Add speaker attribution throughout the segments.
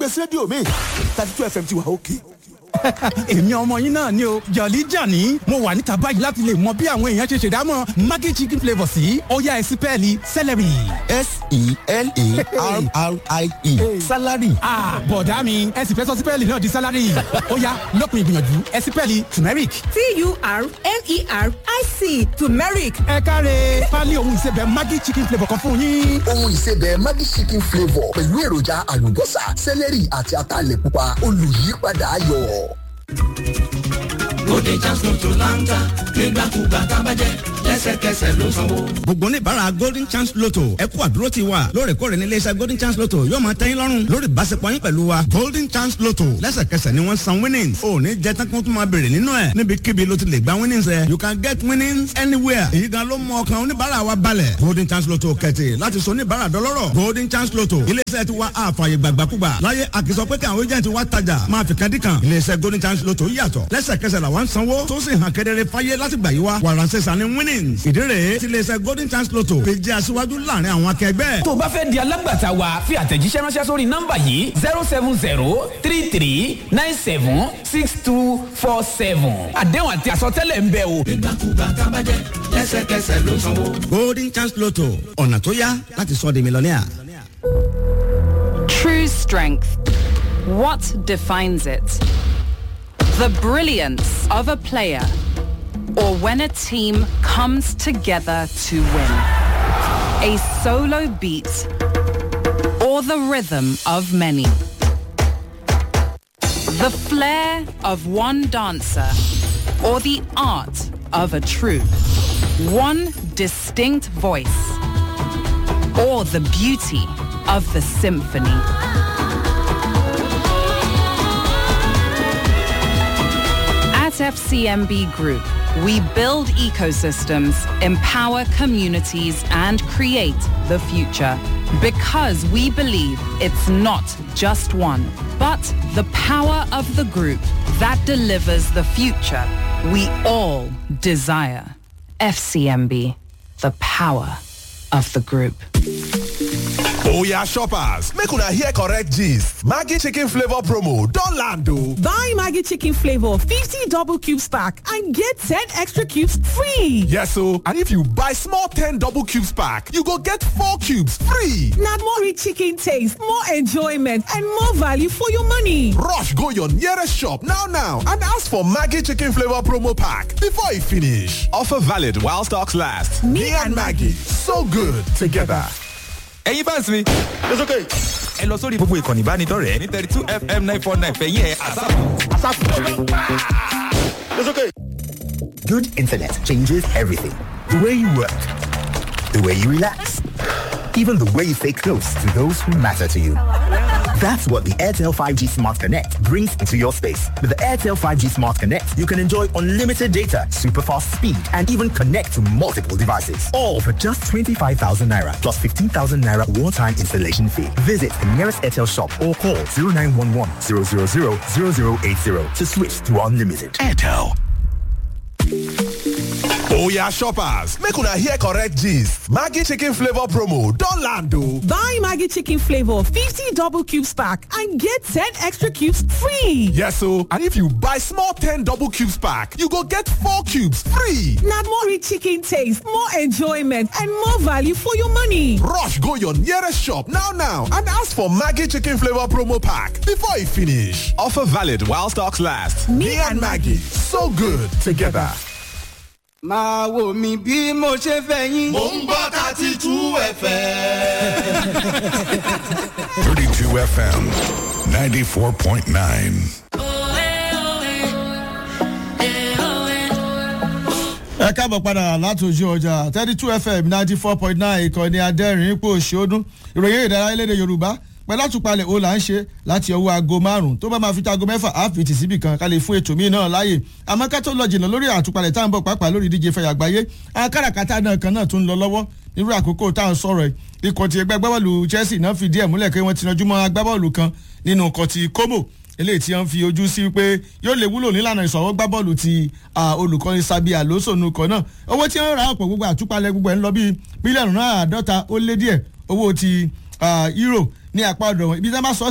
Speaker 1: gbèsè rédíò mi thirty two fm ti wà òkè.
Speaker 2: èmi ọmọ yín náà ni o jọ̀lí jàní mo wà níta báyìí láti lè mọ bí àwọn èèyàn ṣe ṣèdámọ̀ maggi chicken flavour sí ọ̀yá ẹ̀sìn pẹ́ẹ́lí celery.
Speaker 1: s-e-l-a-r-r-i-e salary.
Speaker 2: bọ̀dá mi ẹ̀sìn fẹ́ sọ sí pẹ́ẹ́lì náà di salary ọ̀yá lópin ìgbìyànjú ẹ̀sìn pẹ́ẹ́lì turmeric.
Speaker 3: t-u-r-m-e-r-i-c turmeric
Speaker 2: ẹ káre pálí ohun ìsebẹ̀ maggi chicken flavour kan fún yín.
Speaker 4: ohun ìsebẹ̀ Maggi chicken flavour pẹ̀lú èròjà àlùbọ́sà sẹ́lẹ̀rì àti ataalẹ̀ pupa olùyípadà ayọ̀.
Speaker 5: Bóde Chance Lotto láńtà nígbàkúgbà tábàjẹ́ lẹ́sẹ̀kẹsẹ̀ ló sanwó.
Speaker 6: gbogbo oníbàárà golden chance lotto ẹ kú àdúró ti wa lóòrèkóòrè ní iléeṣẹ́ golden chance lotto yóò máa tẹ́yìn lọ́rùn lórí ìbáṣepọ̀ yín pẹ̀lú wa golden chance lotto lẹ́sẹ̀kẹsẹ̀ ni wọ́n san winnings ò ní jẹ́ tán kí wọ́n tún máa béèrè nínú ẹ̀ níbikíbi ló ti lè gba winnings ẹ̀ you can get winnings anywhere èyí gan ló mú ọkàn oníbàárà wa balẹ̀ golden chance lotto kẹ̀tì láti sọ oníbàárà dọlọ́rọ̀ golden chance lotto iléeṣẹ́ ti wa àfààyè gbàgbàkúgbà láyé àkìsọ pé kí àwọn agent wa tajà máa fi kan dí kan iléeṣẹ́ golden chance lotto yàtọ̀ lẹ́sẹ̀kẹsẹ̀ làwọn sanwó tó sì hàn kedere fáyé láti gbà yí wa wàràǹsẹ̀ sani winnings ìdí rèé tí iléeṣẹ́ golden chance lotto fi jẹ́ aṣíwájú láàrin àwọn akẹgbẹ́.
Speaker 7: tó o bá fẹ́ di alágbàtà wa fi àtẹ̀jíṣẹ́ ránṣẹ́ sórí nọ́mbà yìí zero seven zero three three nine seven six two four seven àdéhùn àti àsọtẹ́lẹ̀ ń bẹ o.
Speaker 5: Nígbàkúgbà tábàjẹ́ lẹ́sẹ̀kẹsẹ̀ ló sanwó.
Speaker 6: golden chance lotto ọ̀nà tó yá láti sọ di mílíọ̀nìà.
Speaker 8: True strength. What defines it? The brilliance of a player or when a team comes together to win. A solo beat or the rhythm of many. The flair of one dancer or the art of a troupe. One distinct voice or the beauty of the symphony. At FCMB Group, we build ecosystems, empower communities, and create the future. Because we believe it's not just one, but the power of the group that delivers the future we all desire. FCMB, the power of the group.
Speaker 9: Oya shoppers, make una hear correct gist. Maggi chicken flavor promo don land o.
Speaker 3: buy maggi chicken flavour 50 double cubes pack and get 10 extra cubes free
Speaker 9: Yes o, and if you buy small 10 double cubes pack, you go get 4 cubes free.
Speaker 3: na more rich chicken taste more enjoyment and more value for your money
Speaker 9: Rush go your nearest shop now now and ask for Maggi chicken flavor promo pack before e finish. Offer valid while stocks last. Me, and Maggie, so good together.
Speaker 10: ẹ̀yin fans mi. it's okay. ẹ lọ sórí gbogbo ìkànnì ìbánidọ́rẹ̀ẹ́ ní thirty two fm nine four nine fẹ̀yìn ẹ̀ àsáàpù.
Speaker 11: It's okay. Good internet changes everything. The way you work, the way you relax, even the way you stay close to those who matter to you. That's what the Airtel 5G Smart Connect brings into your space. With the Airtel 5G Smart Connect, you can enjoy unlimited data, super fast speed, and even connect to multiple devices. All for just 25,000 naira plus 15,000 naira one-time installation fee. Visit the nearest Airtel shop or call 0911 000 0080 to switch to unlimited. Airtel.
Speaker 9: Oya shoppers, make una hear correct gist. Maggi chicken flavor promo don land o.
Speaker 3: buy maggi chicken flavour 50 double cubes pack and get 10 extra cubes free
Speaker 9: Yes o, and if you buy small 10 double cubes pack, you go get 4 cubes free.
Speaker 3: na more rich chicken taste more enjoyment and more value for your money
Speaker 9: Rush go your nearest shop now now and ask for Maggi chicken flavor promo pack before e finish. Offer valid while stocks last. Me, and Maggie, so good together.
Speaker 12: máa wò mí bí mo ṣe fẹ́ yín.
Speaker 5: Mo ń gbọ́ thirty two ẹ̀fẹ̀.
Speaker 13: 32 FM 94.9.
Speaker 14: ẹ káàbọ̀ padà láti ojú ọjà thirty two fm ninety four point nine ìkànnì adẹ́rìn ipò òṣèódún ìròyìn ìdárayá lédè yorùbá pẹ̀lú àtúpalẹ̀ ó là ń ṣe láti ọwọ́ aago márùn-ún tó bá máa fi aago mẹ́fà á fi tì síbì kan ká lè fún ètò míì náà láàyè àmọ́ ká tó lọ jìnnà lórí àtúpalẹ̀ tá à ń bọ̀ pàápàá lórí ìdíje fẹ̀yà àgbáyé àwọn káràkátà náà kan náà tún ń lọ lọ́wọ́ nírú àkókò tá à ń sọ̀rọ̀ ẹ̀ ikọ̀ ti ẹgbẹ́ agbábọ́ọ̀lù chelsea náà fìdí ẹ̀ múlẹ̀ pé wọ́n ti yanjú mọ́ agbábọ́ọ̀lù kan nínú ikọ̀ ti como eléyìí tí wọ́n fi ojú sí pé yóò lè wúlò nílànà ìṣọwọ́ gbá bọ́ọ̀lù ti olùkọ́ni sabi alonso nukọ náà owó tí wọ́n ra ọ̀pọ̀ gbogbo àtúpalẹ̀ gbogbo ẹ̀ ń lọ bí mílíọ̀nù náà àádọ́ta ó lé díẹ̀ owó ti euro ní apá ọ̀dọ̀ wọn ibi tí wọ́n bá sọ sí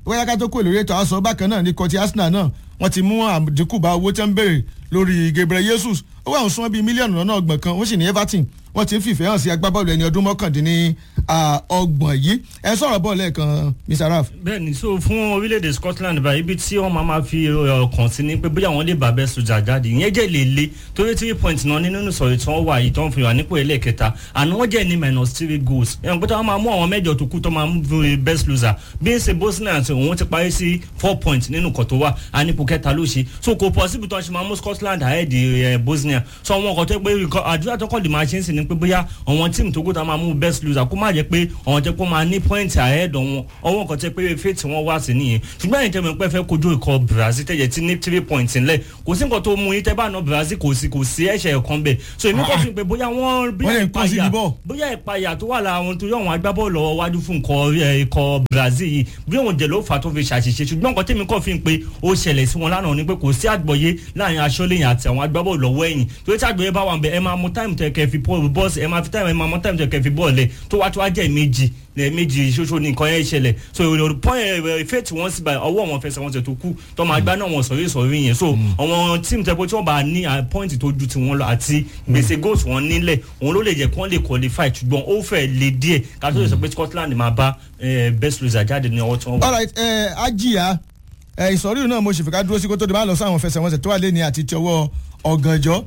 Speaker 14: wáyà ká tó kó ìlórí ètò àṣọ bákan náà ní kọtí arsenal náà wọ́n ti mú àdínkù bá owó tí wọ́n ń béèrè lórí gabriel jesus ó wà ń súnmọ́ bíi mílíọ̀nù lọ́nà ọgbọ̀n kan ó sì ní everton wọ́n ti ń fìfẹ́ hàn sí agbábọ́ọ̀lù ẹni ọdún mọ́kàndínní ọgbọ̀n yìí ẹ sọ̀rọ̀ bọ́ọ̀lù ẹ̀kan mr raf.
Speaker 13: bẹẹni so fún orílẹ̀-èdè scotland báyìí ibi tí wọ́n máa ma fi ọkàn sí ni pé bóyá wọ́n lè bá bẹ́ẹ̀ sojà jáde ìyẹn jẹ́ lè le torí three points náà nínú ìsọ̀rọ̀ tí wọ́n wà yìí tó ń fi wà nípò ẹlẹ́ẹ̀kẹta àná wọ́n jẹ́ ní minus three goals ẹ̀wọ̀n pé táwọn máa mú àwọn mẹ́jọ tó kú tó máa mú best loser bí ń ṣe bosnia àti òun ti parí sí four points nínú nǹkan tó wà ànípò kẹta ló ṣe so kò possible tó ń ṣe máa mú scotland ahead bosnia so àwọn ọkọ̀ tó pé àdúrà tó kọ́ lè máa ṣe ń sìn ni pé bóyá àwọn tíìmù tó kó tá máa mú best loser kó má jẹ́ pé àwọn tẹ́ kó máa ní point ahead wọn ọwọ́ nǹkan tẹ́ pé faith wọn wá sí nìyẹn ṣùgbọ́n àyìn tẹ́mi pẹ́ fẹ́ kojú ikọ̀ brazil tẹ́jẹ̀ tí ní three points ńlẹ̀ kò sí nǹkan tó mú yín tẹ́ bá ná brazil kò sí kò sí ẹ̀ṣẹ̀ ẹ̀kan bẹ̀ so èmi kò fi pé bóyá wọ́n bóyá ìpayà bóyá ìpayà tó wà lára wọn torí àwọn agbábọ́ọ̀lù ọwọ́ wájú fún ikọ̀ brazil yìí bí òun jẹ̀ ló fà tó fi ṣàṣìṣe ṣùgbọ́n nǹkan tẹ́mi kọ́ fi ń pé ó ṣẹlẹ̀ sí wọn lánàá ni pé kò sí àgbọ̀yé láàrin aṣọ́lẹ̀yìn àti àwọn agbábọ́ọ̀lù ọwọ́ ẹ̀yìn torí tí àgbọ̀yé bá wà ń bẹ ẹ máa mú táìmù tẹ kẹ́ fi bọ́ọ̀sì ẹ máa fi táìmù ẹ máa mú táìmù tẹ kẹ́ fi bọ́ọ̀lù ẹ tó wá tó wá jẹ́ méjì méjì ṣoṣo ní nǹkan yẹn ṣẹlẹ̀ so point ìfẹ́ tí wọ́n sì bá ọwọ́ wọn fẹsẹ̀ wọn ṣe tó kú tó máa gbá náà wọn sọ̀rí sọ̀rí yẹn so àwọn tíìmù tẹ́pọ̀ tí wọ́n bá ní point tó ju tiwọn lọ àti gbèsè goals wọn nílẹ̀ òun ló lè jẹ́ kí wọ́n lè qualify ṣùgbọ́n ó fẹ́ lè díẹ̀ ká tó lè sọ pé scotland máa bá best loser jáde ní ọwọ́ tí wọ́n wà.
Speaker 14: alright ẹ ajiya ẹ ìsọ̀rí náà mo sì fi ká dúró sí kó tó di máa lọ sáwọn fẹsẹ̀wọnsẹ̀ tó wà lé ní àti ti ọwọ́ ọ̀gànjọ́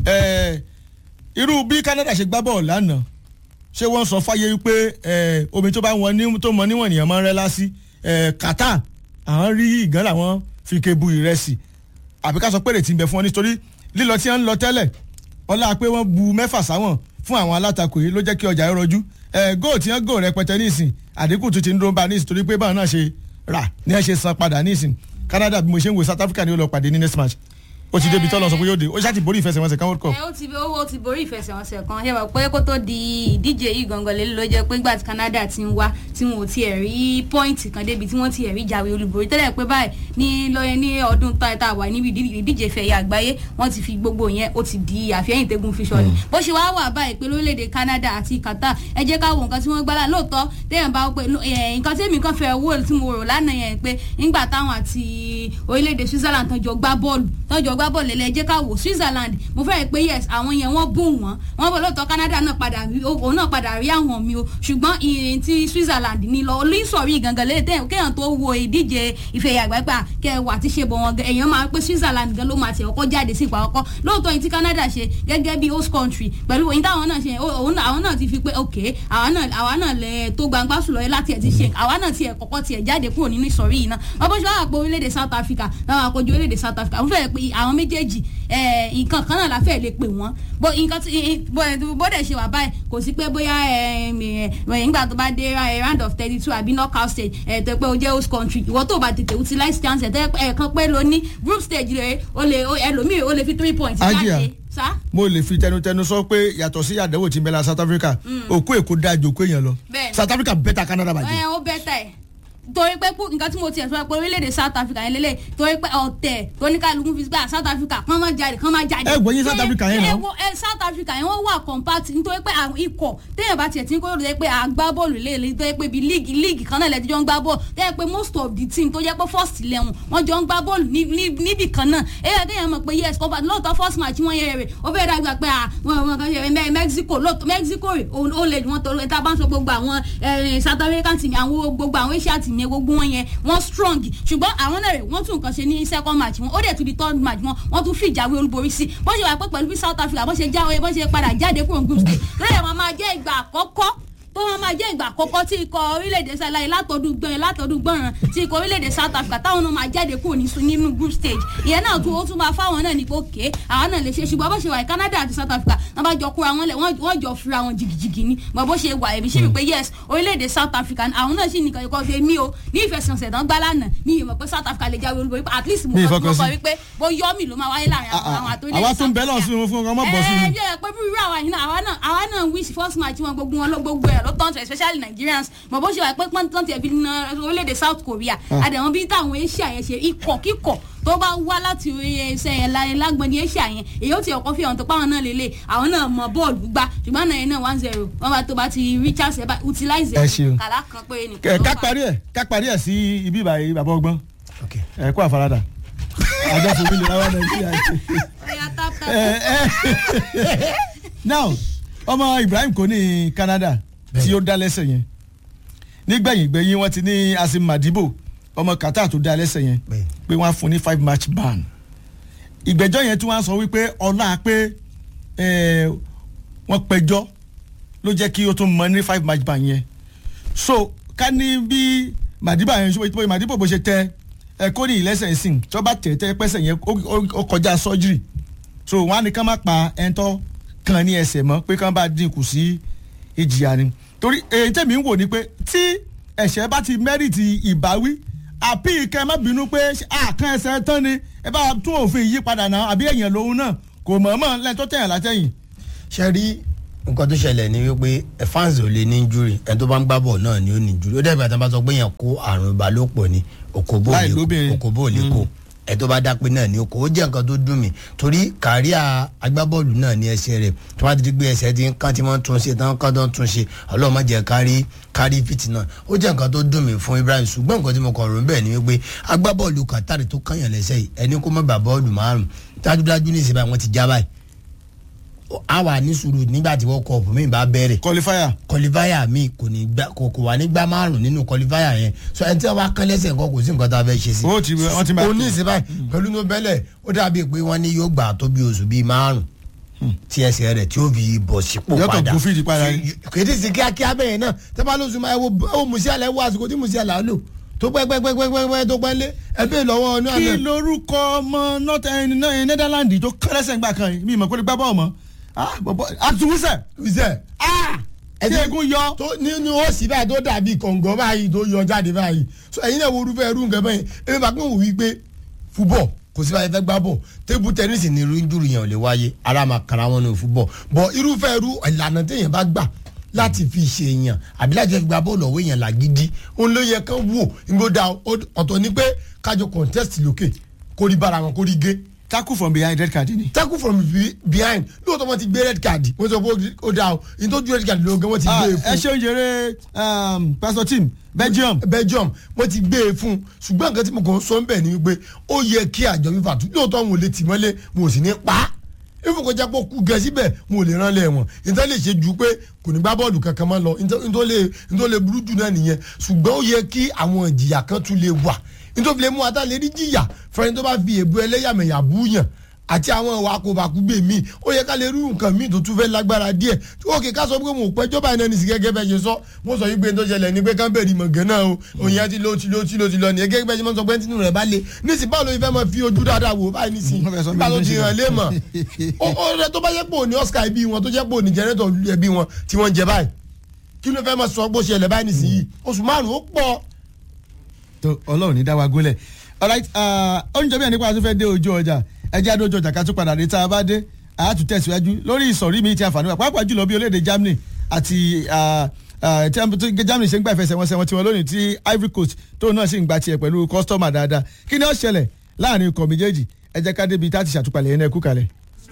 Speaker 14: ẹ irú bí canada ṣe gbá bọ́ọ̀lù lánàá ṣé wọ́n sọ fáyé wípé omi tó bá wọn ní tó mọ níwọ̀n ènìyàn máa ń rẹ́ lásì qatar àwọn rí ìgán làwọn fi kebu ìrẹsì àbí ká sọ pé rètí ń bẹ fún wọn nítorí lílọ tí wọ́n ń lọ tẹ́lẹ̀ ọlá pé wọ́n bu mẹ́fà sáwọn fún àwọn alátakò yìí ló jẹ́ kí ọjà yẹn rọjú góò tí wọ́n góò rẹpẹtẹ nísìn àdínkù tó ti ń dúró bá nísìn torí pé báwọn náà ṣe rà ní ẹ ṣe san padà nísìn canada bí mo ṣe ń wo south africa ni ó lọ pàdé ní next match ó ti débi tọ́lọ̀ sọ pé yóò dé ó ṣáà ti borí ìfẹsẹ̀wọnsẹ̀ kan world cup.
Speaker 15: ẹ ó ti ó ti borí ìfẹsẹ̀wọnsẹ̀ kan ṣe wà pé kó tó di ìdíje yìí gangan lè ló jẹ́ pé nígbà tí canada ti ń wá tí wọn ò tiẹ̀ rí pọ́ìntì kan débi tí wọ́n tiẹ̀ rí jáwé olúborí tẹ́lẹ̀ pé báyìí ní lọ́yẹ ní ọdún tá a wà níbi ìdíje ìfẹ̀yẹ àgbáyé wọ́n ti fi gbogbo yẹn ó ti di àfihàn tẹ́gun fi sọ̀rọ̀ bó ṣe wá wà báyìí pé lórílẹ̀‐èdè canada àti qatar ẹ jẹ́ ká wo nǹkan tí wọ́n gbá lóòótọ́ téèyàn bá pé nǹkan tí èmi kan fẹ́ wò tí mo rò lánàá yẹn pé nígbà táwọn àti orílẹ̀‐èdè switzerland tán jọ gbá bọ́ọ̀lù tán jọ gbá bọ́ọ̀lù lẹ́lẹ́ jẹ́ ká wò switzerland mo fẹ́ pé yes àwọn yẹn wọ́n bùn wọ́n wọ́n bọ̀ lóòótọ́ canada náà padà rí òun náà padà rí àwọn mi o ṣùgbọ́n ìrìn tí switzerland ní lọ olùsọ̀rí gangan lè tẹ̀ kéèyàn tó wo ìdíje ìfẹ̀yà àgbàgbà kẹwàá ti ṣe bọ̀ wọn èèyàn máa pé switzerland gan ló máa tẹ̀ ọkọ́ jáde sí ìpa ọkọ́ lóòótọ́ yìí tí canada ṣe gẹ́gẹ́ bí host country pẹ̀lú òyìn táwọn náà ṣe àwọn náà ti fi pé ok àwa náà lẹ tó gbangba sùn lọ́yẹ́ láti ẹ̀ ti ṣe àwa náà tiẹ̀ kọ́kọ́ tiẹ̀ jáde kúrò nínú ìsọ̀rí yìí náà wọ́n bó ṣe wá àpò orílẹ̀-èdè south africa láwọn àkójọ orílẹ̀-èdè south africa wọ́n fẹ́ pé àwọn méjèèjì nǹkan kan náà la fẹ́ lè pè wọ́n bó nǹkan tí bó dẹ̀ ṣe wà báyìí kò sí pé bóyá nígbà tó bá dé round of thirty two àbí knockout stage ẹ̀ tó pé o jẹ́ host country ìwọ tó bá tètè utilize chance ẹ̀ tẹ́ ẹ̀kan pé ló ní group stage rẹ̀ o lè ẹlòmíì o lè fi three points jáde sa.
Speaker 14: mo lè fi tẹnutẹnu sọ pé yàtọ̀ sí àdánwò tí ń bẹ la south africa òkú èkó dájú òkú èèyàn lọ south africa bẹ́tà canada bàjẹ́.
Speaker 15: ẹ ó bẹ́tà ẹ̀ torí pé nǹkan tí mo tiẹ̀ sọ pé orílẹ̀-èdè south africa yẹn lélẹ̀ torí pé ọ̀tẹ̀ tóníkàlùkù fi gbà south africa kán máa jáde kán máa jáde.
Speaker 14: ẹ gbọ́yìn south africa yẹn náà.
Speaker 15: ẹ south africa yẹn wọ́n wà compact nítorí pé àwọn ikọ̀ téèyàn bá tiẹ̀ tí ń kó lóde pé àgbá bọ́ọ̀lù lè lè tó yẹ pé bí league league kan náà lẹ́tí jọ ń gbá bọ́ọ̀lù tó yẹ pé most of the team tó yẹ pé first eleven wọ́n jọ ń gbá bọ́ọ̀lù níbì kan náà èyí téèyàn mọ̀ pé yes compact lóòótọ́ first match wọ́n yẹ rẹ̀ ó fẹ́ dàgbà pé àwọn kan ṣe mexico lóòótọ́ mexico rẹ̀ ó lè wọ́n tó tá a bá ń sọ gbogbo àwọn south african team àwọn gbogbo àwọn asia team yẹn gbogbo wọn yẹn wọ́n strong ṣùgbọ́n àwọn náà rẹ̀ wọ́n tún nǹkan ṣe ní second match wọn ó dẹ̀ tún di third match wọn wọ́n tún fìjàwé olúborí sí bó ṣe wà pé pẹ̀lú bí south africa bó ṣe jáwé bó ṣe padà jáde kúrò group stage lẹ́yìn wọn máa jẹ́ ìgbà àkọ́kọ́ tó wọn máa jẹ́ ìgbà àkọ́kọ́ tí ikọ̀ orílẹ̀-èdè sẹ́láyé látọ̀dún gbẹ̀rẹ̀ látọ̀dún gbọ̀ràn tí ikọ̀ orílẹ̀-èdè south africa táwọn náà máa jáde kúrò nínú group stage ìyẹn náà tún ó tún máa fáwọn náà ní pé òkè àwọn náà lè ṣe ṣùgbọ́n bó ṣe wà canada àti south africa wọn bá jọ kóra wọn lẹ̀ wọ́n jọ fura wọn jìgìjìgì ni mọ̀ bó ṣe wà èmi ṣe wípé yes orílẹ̀-èdè south africa àwọn náà sì nìkan ikọ̀ ṣe mí o ní ìfẹsẹ̀nsẹ̀ tán gbá lánàá ní ìmọ̀ pé south africa lè jáwé olúborí at least mo kọ́ wípé bó yọ́mì ló máa wáyé láàrin àwọn àtòlẹ́yìn
Speaker 14: àwa tó ń bẹ́ lọ́ọ̀ sí wọn fún ọmọ bọ̀ sí
Speaker 15: i. ẹ ẹ bí irú àwa yìí náà àwa náà wíṣ first match wọn gbogbo wọn ló gbogbo ẹ ló tán tó especially nigerians mọ̀ bó ṣe wà pé pọ́n tán tiẹ̀ fi na orílẹ̀-èdè south korea
Speaker 14: Ah.
Speaker 15: àdàwọn bí táwọn asia yẹn ṣe ikọ̀ kíkọ̀ tó bá wá láti ẹsẹ̀ yẹn la- lágbọ̀n ní asia yẹn èyí ó ti ọkọ̀ fi hàn tó páwọn náà lélẹ̀ àwọn náà mọ bọ́ọ̀lù gbá ṣùgbọ́n náà yẹn náà one zero wọ́n bá tó bá ti richard seba utilize
Speaker 14: Ẹ ṣeun.
Speaker 15: kàlá kan pé
Speaker 14: Ẹ,
Speaker 15: nìkan
Speaker 14: ká parí ẹ̀ ká parí ẹ̀ sí ibi ìbàyè bàbá ọgbọ́n ẹ kó àfaradà àjọ fún mi lè ráwá nàìjíríà ṣe. Ẹ, ẹ. now ọmọ ibrahim kò ní canada tí ó dá lẹ́sẹ̀ yẹn nígbẹ̀yìn gbẹ̀yìn wọ́n ti ní asim madibo ọmọ qatar tó dá lẹ́sẹ̀ yẹn pé wọ́n á fún ní five match ban ìgbẹ́jọ́ yẹn tí wọ́n á sọ wípé ọlá pé ẹ, wọ́n pẹjọ́ ló jẹ́ kí ó tún mọ ní five match ban yẹn so ká ní bí madiba yẹn ṣe bó madibo bó ṣe tẹ ẹ kó ní ìlẹ́sẹ̀ sìn tó bá tẹ̀ tẹ́ pẹ́sẹ̀ yẹn ó- ó ó kọjá surgery so wọn á ní ká má pa ẹ̀ńtọ́ kan ní ẹsẹ̀ mọ́ pé ká bá dínkù sí ìjìyà ni torí èyí tẹ̀mí ń wò ni pé tí ẹ̀ṣẹ̀ bá ti mẹ́rìtì ìbáwí àbí kẹ́ ẹ má bínú pé àkàn ẹsẹ̀ tán ni ẹ bá tún òfin yí padà náà àbí èèyàn lòun náà kò mọ̀ọ́mọ̀ lẹ́yìn tó tẹ̀yàn látẹ̀yìn.
Speaker 16: ṣe rí nǹkan tó ṣẹlẹ̀ ni wípé ẹ fans ò lè ní injury ẹni tó bá ń gbá bọ̀ náà ni ó ní injury ó dẹ̀ bàtà bá sọ pé èèyàn kó àrùn ìbálòpọ̀ ni òkòbó
Speaker 14: Láì
Speaker 16: ò lè
Speaker 14: lóbìnrin.
Speaker 16: kó òkòbó ò lè kó ẹ tó bá dápé náà ni ó kó ó jẹ́ nǹkan tó dùn mí torí kàríà agbábọ́ọ̀lù náà ní ẹsẹ̀ rẹ̀ tó bá ti di pé ẹsẹ̀ ti ń kán tí wọ́n tún ṣe tán kán tó ń tún ṣe ọlọ́run má jẹ́ kárí kárí fìtì náà ó jẹ́ nǹkan tó dùn mí fún ibrahim ṣùgbọ́n nǹkan tí mo kọ̀ rò ń bẹ̀ ni wípé agbábọ́ọ̀lù kàtàrí tó kànyàn lẹ́sẹ̀ yìí ẹni kó má bà bọ́ọ̀lù márùn dájúdájú ní ìsìn báyìí wọ́n ti já báyìí a wà ní sùúrù nígbà tí wọ́n kọ ọ̀pọ̀ mi bá bẹ̀rẹ̀.
Speaker 14: kọlifáyà.
Speaker 16: kọlifáyà mi kò ní gbà kò kò wà ní gbà márùn nínú kọlifáyà yẹn so ẹni tí wọ́n bá kán lẹ́sẹ̀ nǹkan kò sí nǹkan tá a fẹ́ ṣe sí.
Speaker 14: ó ti wọ́n ti máa.
Speaker 16: o ní ìsìn báyìí pẹ̀lú ní bẹ́lẹ̀ ó dàbí pé wọ́n ní yóò gbà tó bí oṣù bíi márùn tí ẹsẹ̀ rẹ̀ tí ó fi bọ̀ sípò
Speaker 14: Yóò kàn
Speaker 16: padà
Speaker 14: gún fídì padà ni.
Speaker 16: kéde sí kíákíá bẹ́ẹ̀ náà tẹ́ bá lóṣù máa ẹ wo ẹ wo Musiala ẹ wo àsìkò tí Musiala lò tó pẹ́pẹ́pẹ́pẹ́pẹ́ tó pẹ́ lé ẹ bẹ́ẹ̀ lọ́wọ́ ọ̀nà
Speaker 14: kí lorúkọ ọmọ northern netherlands tó kẹrẹsẹ̀ ń gbà kan yìí mi ìmọ̀ pé ó lè gbá bọ́ọ̀ mọ́ àtúnwísẹ̀.
Speaker 16: wíṣẹ̀
Speaker 14: tí egun yọ.
Speaker 16: tó nínú ó sì báyìí tó dàbí kọ̀ǹgọ́ báyìí tó yọ jáde báyìí so ẹ̀yin náà wo orúfẹ́ irú nǹkan bẹ́yìn ẹ̀mí bá pín wò wí pé fúbọ̀ kò sí báyìí fẹ́ gbá bọ̀ tébù tẹ́nísì ní irú injúri yẹn ò lè wáyé ara máa kara wọn ní fúbọ̀ bọ̀ irúfẹ́ irú ìlànà téèyàn bá gbà láti fi ṣe èèyàn àbí láti fi gba bọ́ọ̀lù ọ̀wọ́ èèyàn làgídí òun ló yẹ kán wò ìgbódà ọ̀tọ̀ ni pé kájọ contest lókè kórí bára wọn kórí gé
Speaker 14: tackle from behind red card ni.
Speaker 16: tackle from be behind lóòótọ́ wọn ti gbé red card wọ́n sọ pé ó dáa o ìtọ́jú red card lóògùn wọ́n ti gbé e fún.
Speaker 14: ẹ ṣe oúnjẹ pastor tim belgium.
Speaker 16: belgium wọ́n ti gbé e fún ṣùgbọ́n nǹkan tí mo kàn ń sọ ń bẹ̀ ni wípé ó yẹ kí àjọ fífa tún lóòótọ́ wọn ò lè tì mọ́lé wọn ò sì ní pa á ifo kọjá pé kú gẹ síbẹ̀ wọn ò lè rán lẹ̀ wọ̀n níta lè ṣe ju pé kò ní gbá bọ́ọ̀lù kankan máa lọ nítorí lè burú jù náà nìyẹn ṣùgbọ́n ó yẹ kí àwọn ìjìyà kan tún lè wà nítorí lè mú ata lè rí jìyà fẹ́ni tó bá fi èbú ẹlẹ́yàmẹ̀yà búyàn àti àwọn ìwà àkóbàkúgbè míì ó yẹ ká lè rí nǹkan míì tó tún fẹ́ lágbára díẹ̀ òkè ká sọ pé mo pẹ́jọ́ báyìí náà ní sí gẹ́gẹ́ bẹ́ẹ̀ ṣe sọ mo sọ yìí pé tó ṣẹlẹ̀ ní pé kábẹ́ẹ̀rì mọ̀gán náà o òyìn àti ló ti ló ti ló ti lọ nìyẹn gẹ́gẹ́ bẹ́ẹ̀ ṣe máa ń sọ pé tínú rẹ̀ bá le nísìnyí báwo ló fẹ́ máa fi ojú dáadáa wò báyìí nísìnyí nígbà tó ti hàn lé mọ̀ ó rẹ tó bá yẹ pé òní Oscar ẹbí wọn tó jẹ́ pé òní jẹ́rẹ́tọ̀ ẹbí wọn tí wọ́n jẹ báyìí kí ló fẹ́ máa sọ bó ṣẹlẹ̀ báyìí nísìnyí oṣù márùn-ún ó pọ̀.
Speaker 14: tó ọlọ́run ní dá wa gólẹ̀ alright oúnjẹ bí ẹni pa tó fẹ́ dé ojú ọjà ẹjẹ́ àdójú ọjà ká tún padà dé tá a bá dé a tún tẹ̀síwájú lórí ìsọ̀rí mi ti àǹfààní wa pàápàá jùlọ bí orílẹ̀-èdè Germany àti tí Germany ṣe ń gbà ìfẹsẹ̀wọnsẹ̀ wọn tiwọn lónìí tí Ivory Coast tóun náà sì ń gba tiẹ̀ pẹ̀lú kọ́sítọ́mà dáadáa kí ni ó ṣẹlẹ̀ láàrin ikọ̀ méjèèjì ẹ jẹ́ ká débi tá a ti ṣàtúpalẹ̀ yẹn náà kú kalẹ̀.